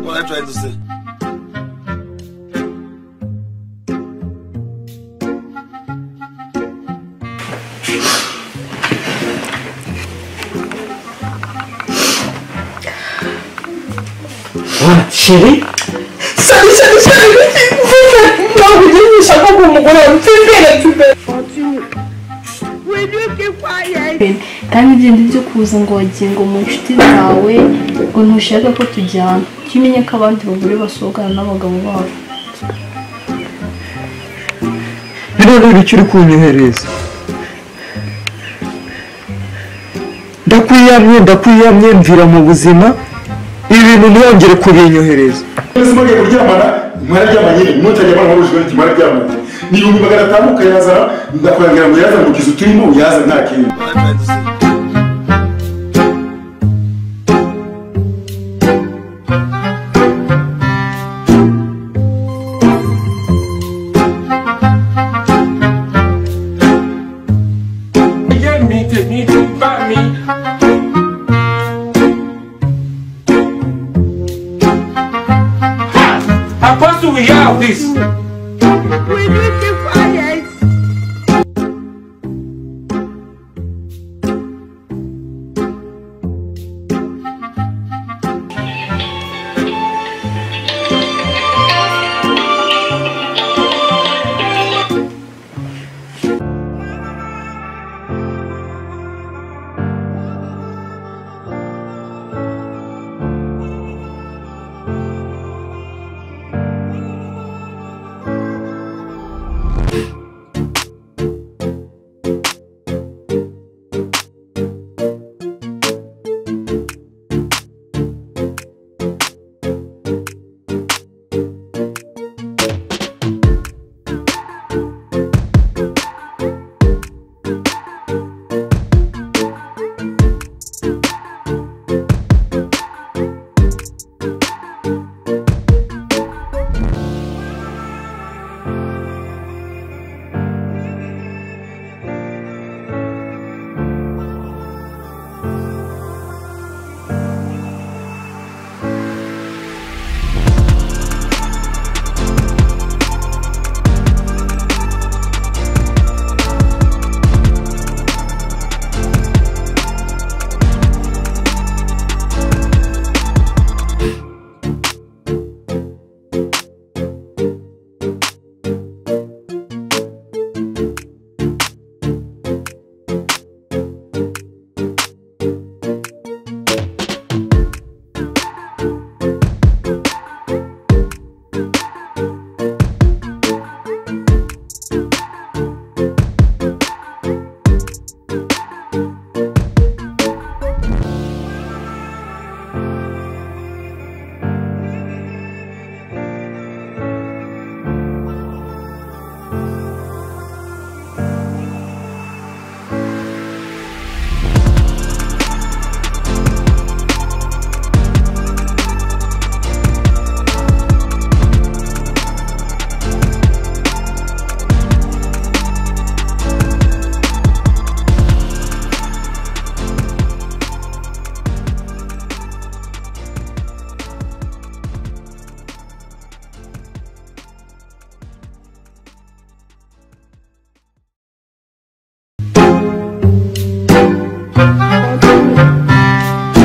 what I'm trying to say. chéri sali sali sali nobidini shakoko mugore mfifire mfifire wibyuke kwaye kandi ibyo byo kuza ngo wagiye ngo mu nshuti zawe ngo ntushaka ko tujyana jya umenya ko abandi bagore basohokana n'abagabo babo birareba icyo uri kunyohereza ndakwiyamye ndakwiyamye mvira mu buzima ibi bintu ntiyongere kubinyohereza ese mugiye kuryamana mwarajyama nyine mutajya mwana wabujijwe n'iki mwarajyamana ni ibihumbi magana atanu ukayaza ndakuragira ngo yazane mu kizu turimo uyaza nta kintu What I'm trying to say. Get me, take me, take by me. Ha! I pass to we out this. wibyuke kwaye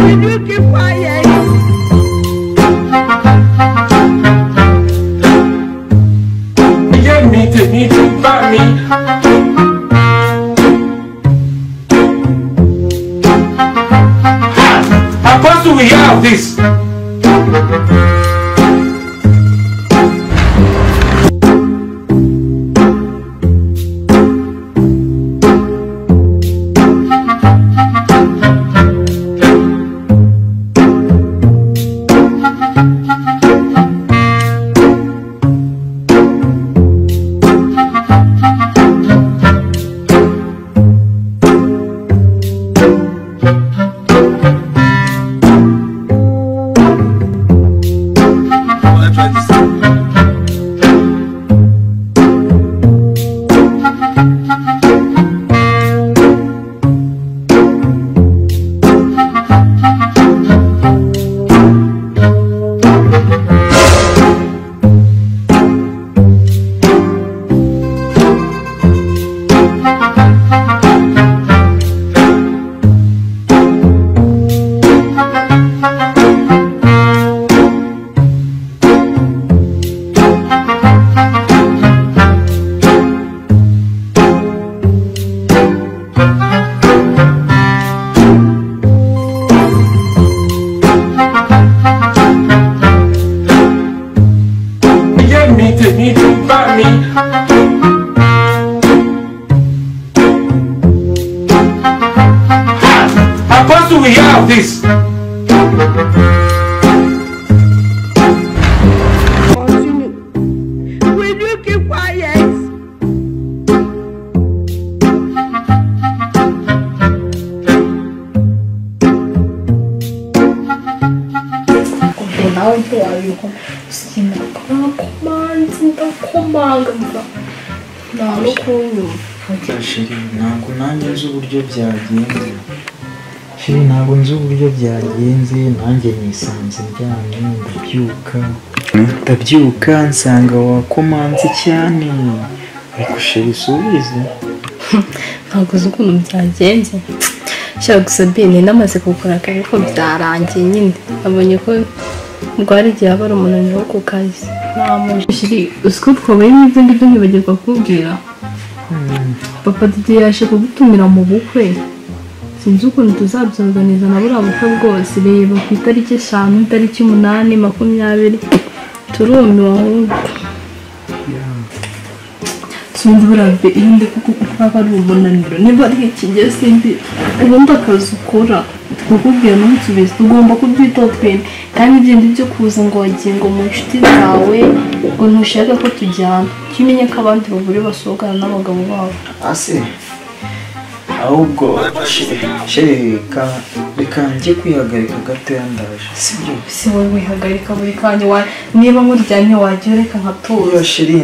wibyuke kwaye Get me, take me, take by me. Ha! I pass to we out this. do we have this? Will you keep quiet? ubwo nawe ntiwabikora sinakomanzi ndakomanga mva nta n'ukunyumva sheri ntabwo nanjye nzi uburyo byagenze sheri ntabwo nzi uburyo byagenze nanjye nisanze ndyamye ndabyuka ndabyuka nsanga wakomanze cyane ariko sheri usubize ntabwo uzi ukuntu byagenze nshaka gusa bene namaze kugura akazi ko byarangiye nyine abonye ko rwari igihe aba ari umunaniro wo ku kazi ntamushiri uzi ko twabaye n'ibyo ngibyo ntibagirwa kubwira papa didi yaje kugutumira mu bukwe sinzi ukuntu tuzabyorganiza na buriya bukwe bwose reba ku itariki eshanu itariki umunani makumyabiri turumiwe ahubwo sinzi buriya iyo ndi kuko aba ari umunaniro niba ari ikijya simbi ubundi akazi ukora twakubwira ntusubize tugomba kubyitaho twembi kandi ibyo byo kuza ngo wagingo mu nshuti zawe ngo ntushaka ko tujyana jya umenya ko abandi bagore basohokana n'abagabo babo ase ahubwo sheri sheri reka reka njye kwihagarika gatoya ndaje sibyo si wowe wihagarika buri kanya wa niba muryamye wagira reka nkatuza Oya sheri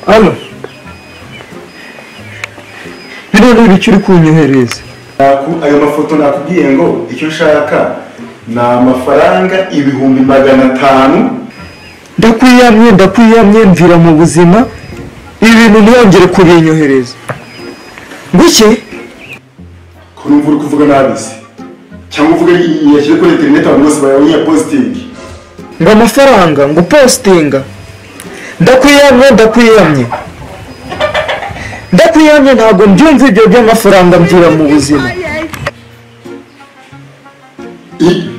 hano bino ni ibiki uri kunyohereza Naku- ayo mafoto nakubwiye ngo icyo nshaka ni amafaranga ibihumbi magana atanu ndakwiyamye ndakwiyamye mvira mu buzima ibi bintu ntiyongere kubinyohereza nguke ko numva uri kuvuga nabi se cyangwa uvuga yashyire kuri interineti abantu bose bayabonye positingi ngo amafaranga ngo upositinga ndakwiyamye ndakwiyamye ndakwiyamye ntabwo mbyumva ibyo by'amafaranga mvira mu buzima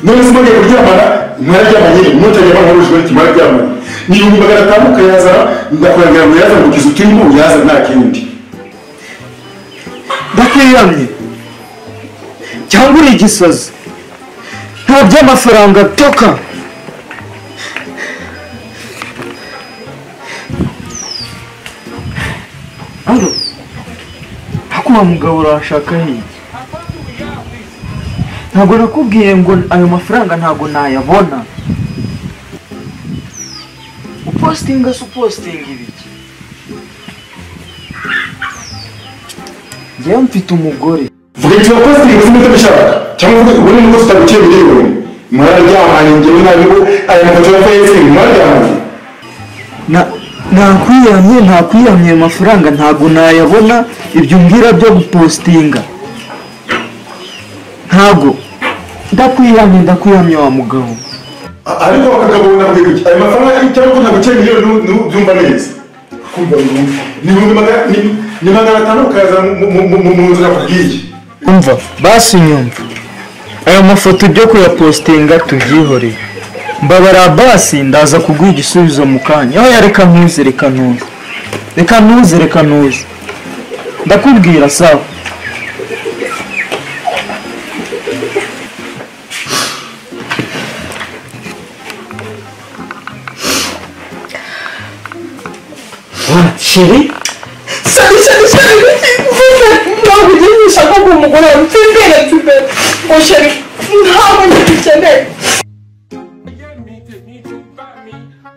none se mugiye kuryamana mwararyama nyine mutajya abantu bahuje bati mwararyamana ni ibihumbi magana atanu ukayazana ndakurangira ngo yazane mu kizu turimo yazane nta kindi ndakwiyamye cyangwa uri igisazi nta by'amafaranga toka alo ako wa mugabo urashaka hirya ntabwo nakubwiye ngo ayo mafaranga ntabwo nayabona upositinga se upositinga ibiki njyewe mfite umugore vuga icyo positingi uzi n'icyo dushaka cyangwa uvuge ubundi nuko tutaguciye miliyoni mwararyamanye ngewe nabi ko aya mafoto ya fesitingi mwararyamanye Na- nakwiyamye ntakwiyamye ayo mafaranga ntabwo nayabona ibyo umbwira byo gupositinga ntabwo ndakwiyamye ndakwiyamye wa mugabo A- ariko abagabo nabwiye kuki ayo mafaranga cyangwa ko ntaguciye miliyoni nu- nu- byumva neza kumva numva ni ibihumbi magana- ni- ni magana atanu ukayazana mu- mu- mu- mu nzu nakubwiye umva basi nyumva ayo mafoto byo kuyapositinga tubyihoreye mbabara basi ndaza kuguha igisubizo mu kanya aho reka ntuze reka ntuze reka ntuze reka ntuze ndakubwira sawa sheri Sorry, sorry, sorry. Ntabwo ugiye gushaka ngo umugore wawe utembere atembere. Ngo sheri, ntabwo njye dukeneye. Get me, take me to buy me. Ha!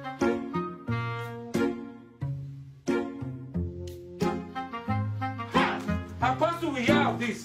How close do we have this?